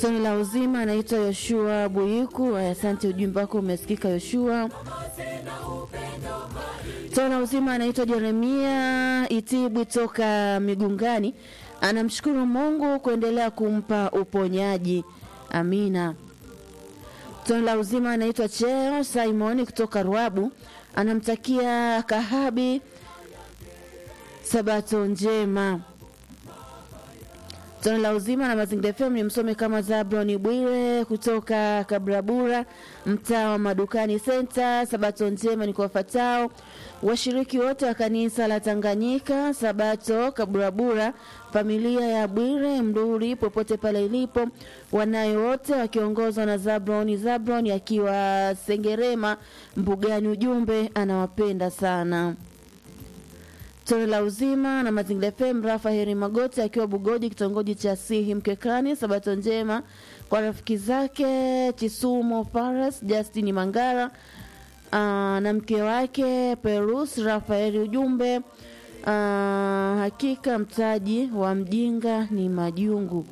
Toni la uzima anaitwa Yoshua Buyiku. Asante, ujumbe wako umesikika Yoshua. Toni la uzima anaitwa Jeremia Itibwi toka Migungani, anamshukuru Mungu kuendelea kumpa uponyaji. Amina. Toni la uzima anaitwa Cheo Simoni kutoka Ruabu, anamtakia Kahabi sabato njema. Tone la uzima na Mazingira FM ni msome kama Zabloni Bwire kutoka Kabrabura, mtaa wa Madukani Center. Sabato njema ni kwa wafuatao washiriki wote wa kanisa la Tanganyika Sabato Kabrabura, familia ya Bwire Mduri popote pale ilipo, wanayo wote wakiongozwa na Zabloni Zabloni akiwa Sengerema Mbugani. Ujumbe anawapenda sana. Tone la uzima na Mazingira FM, Rafa Heri Magoti akiwa Bugoji, kitongoji cha Sihi Mkekani. Sabato njema kwa rafiki zake Chisumo Paras, Justin Mangara aa, na mke wake Perus Rafaeli. Ujumbe aa, hakika mtaji wa mjinga ni majungu.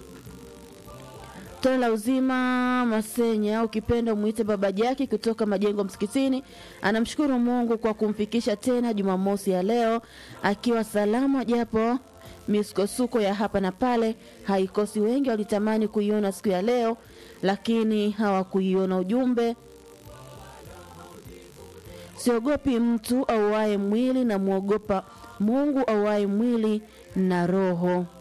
Tone la uzima Masenya, ukipenda umwite baba Jaki kutoka Majengo Msikitini, anamshukuru Mungu kwa kumfikisha tena Jumamosi ya leo akiwa salama, japo misukosuko ya hapa na pale haikosi. Wengi walitamani kuiona siku ya leo, lakini hawakuiona. Ujumbe, siogopi mtu auaye mwili na mwogopa Mungu auaye mwili na roho.